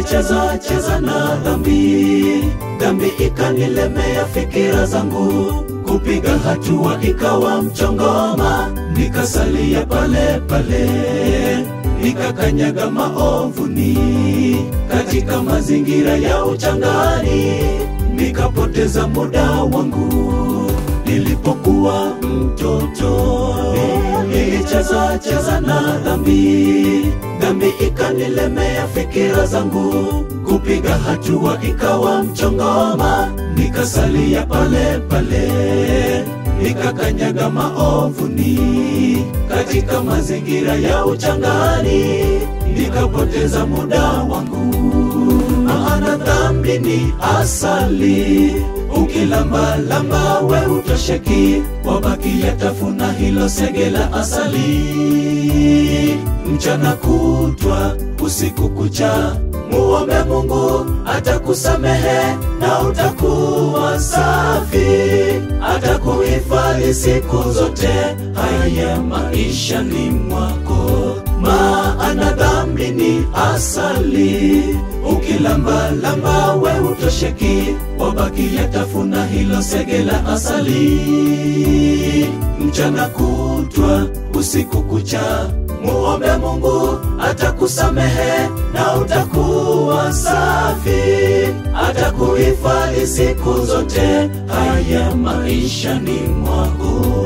nilicheza cheza na dhambi, dhambi ikanilemea fikira zangu, kupiga hatua ikawa mchongoma, nikasalia pale pale, nikakanyaga maovuni, katika mazingira ya uchangani, nikapoteza muda wangu nilipokuwa mtoto nilicheza cheza na dhambi, dhambi ikanilemea fikira zangu, kupiga hatua ikawa mchongoma, nikasalia pale pale, nikakanyaga maovuni, katika mazingira ya uchangani, nikapoteza muda wangu maana dhambi ni asali, ukilambalamba we utosheki, wabaki yatafuna hilo sege la asali. Mchana kutwa usiku kucha, muombe Mungu atakusamehe na utakuwa safi, atakuhifadhi siku zote haya maishani mwako, maana dhambi ni asali ukilambalamba we utosheki, wabaki yatafuna hilo sege la asali. Mchana kutwa usiku kucha, muombe Mungu atakusamehe na utakuwa safi, atakuhifadhi siku zote haya maishani mwako.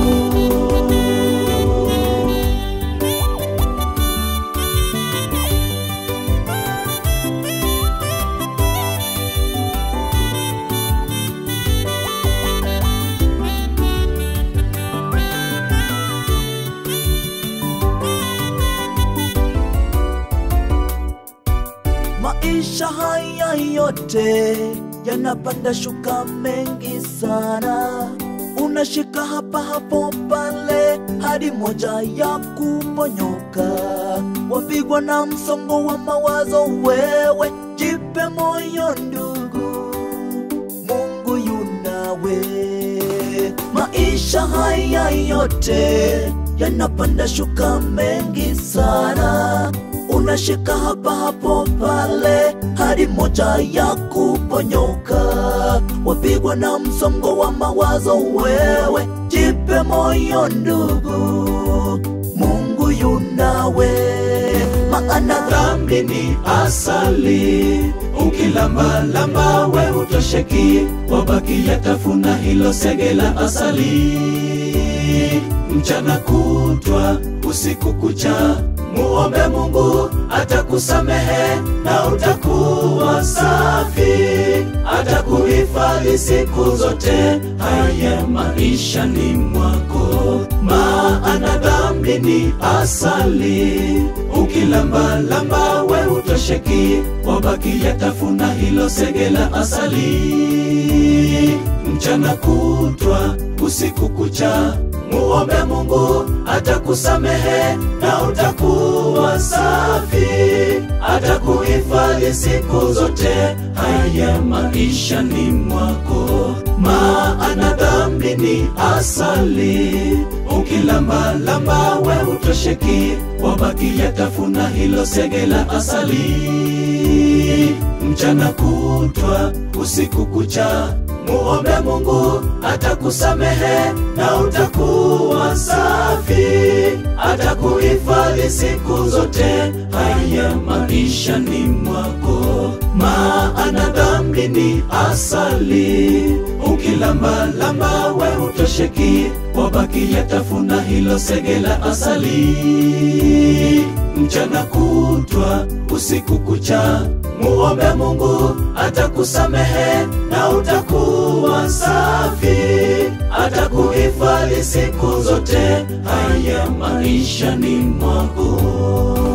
Maisha haya yote yanapanda shuka mengi sana, unashika hapa hapo pale hadi moja ya kuponyoka, wapigwa na msongo wa mawazo. Wewe jipe moyo ndugu, Mungu yunawe. Maisha haya yote yanapanda shuka mengi sana unashika hapa hapo pale hadi moja ya kuponyoka, wapigwa na msongo wa mawazo. Wewe jipe moyo ndugu, Mungu yunawe, maana dhambi ni asali, ukilambalamba we utosheki, wabaki yatafuna hilo sege la asali. Mchana kutwa usiku kucha, muombe Mungu atakusamehe na utakuwa safi, atakuhifadhi siku zote haya maishani mwako, maana dhambi ni asali, ukilambalamba we utosheki, wabaki yatafuna hilo sege la asali. Mchana kutwa usiku kucha muombe Mungu atakusamehe na utakuwa safi, atakuhifadhi siku zote haya maishani mwako, maana dhambi ni asali, ukilambalamba we utosheki, wabaki yatafuna hilo sege la asali. Mchana kutwa usiku kucha muombe Mungu atakusamehe na utakuwa safi, atakuhifadhi siku zote haya maishani mwako, maana dhambi ni asali, ukilambalamba we utosheki, wabaki yatafuna hilo sege la asali. Mchana kutwa usiku kucha muombe Mungu atakusamehe na utakuwa safi, atakuhifadhi siku zote haya maishani mwako.